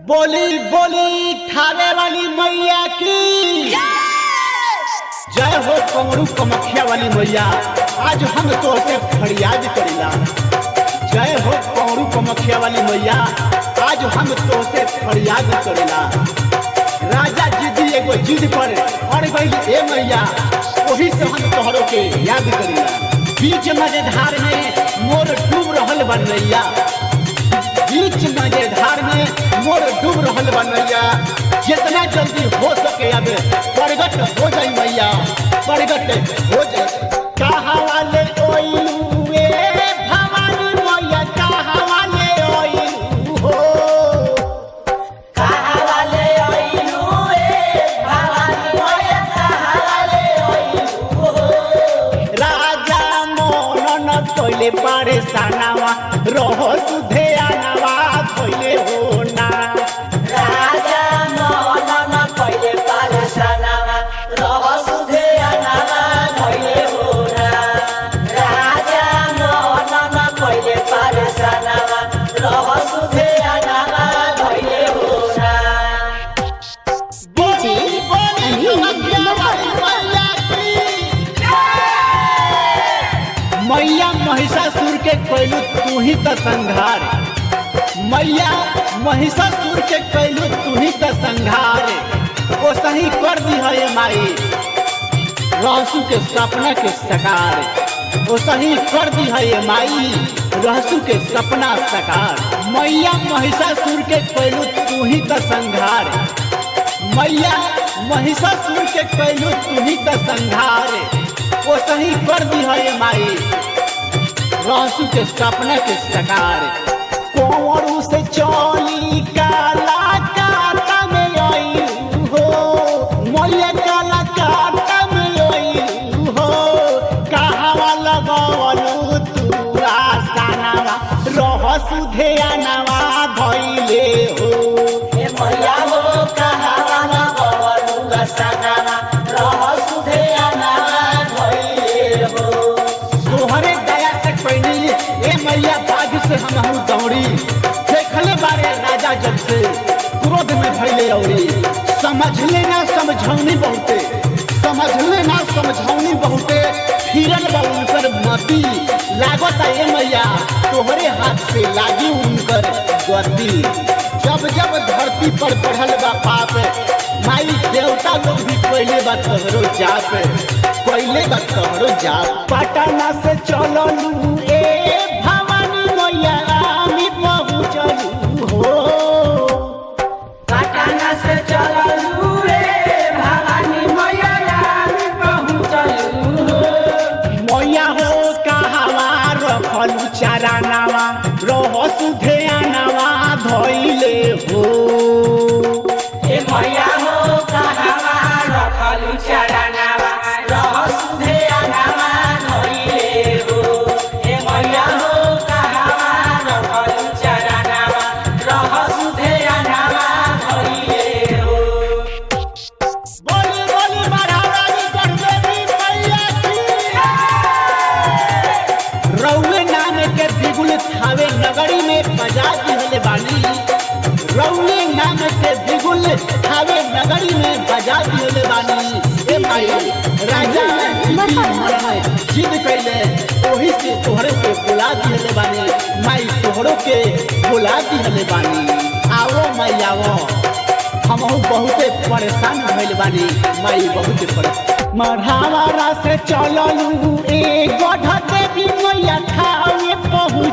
बोली बोली थाने वाली मैया की जय हो कमरू कमखिया वाली मैया आज हम तो से फरियाद करीला जय हो कमरू कमखिया वाली मैया आज हम तो से फरियाद करीला राजा जिदी एगो जिद पर अड़ गई ए मैया वही से हम तोहरों के याद करीला बीच मजेधार में मोर डूब रहल बन रैया बीच मजेधार में मोर डूब रहल बन मैया जितना जल्दी हो सके अब प्रगट हो जाई मैया प्रगट हो जाई कहा वाले ओइलू ए भवानी मैया कहा वाले ओइलू हो राजा मोनन तोले परेशानवा रहो सुधे आनवा तोले हो ना DJ मैया महिषासुर के कैलू तू ही तो संघार मैया महिषासुर के कैलू तू ही तो संघार वो सही कर दी है ये माई रहसू के सपना के सकार वो सही कर दी है ये माई रहसू के सपना सकार मैया महिषासुर के कैलू तू ही तो संघार मैया महिषासुर के कैलू तू ही तो संघार वो सही कर दी है ये माई रहसू के सपना के सकार कोरू से चोली काला काटा में आई हो मैया काला काटा में आई हो कहावा लगवलू तू आसानावा रहसू ध्यानवा धैले हो तोहरे दया से पैनी ए मैया बाज से हम हूँ दौड़ी देखले बारे राजा जब से क्रोध में भैले औरी समझ लेना समझौनी बहुते समझ लेना समझौनी बहुते फिरन बा उनकर मती लागत ए मैया तोहरे हाथ से लागी उनकर गति जब जब धरती पर बढ़ल बा पाप माई देवता लोग भी पहले बा तोहरो जाप पहले बा तोहरो जाप पटना से चललू ए भवानी मैया रामी पहुँचलू हो मैया हो कहावा रखलू चारानावा रहसु ध्यानावा धैले हो बोली बोली महारानी गणदेवी मैया की रौले नाम के बिगुल थावे नगरी में बजा दिहले बानी रौले नाम के बिगुल थावे नगरी में बजा दिहले बानी ए भाई राजा जीती मन जिद कैले ओही से तोहरे के बुला दिहले बानी माई तोहरो के बुला दिहले बानी आओ माई आओ हमहू बहुते परेशान भइल बानी माई बहुते परेशान मढ़ावारा से चललू ए गढ़ देवी मैया ठावे पहुँच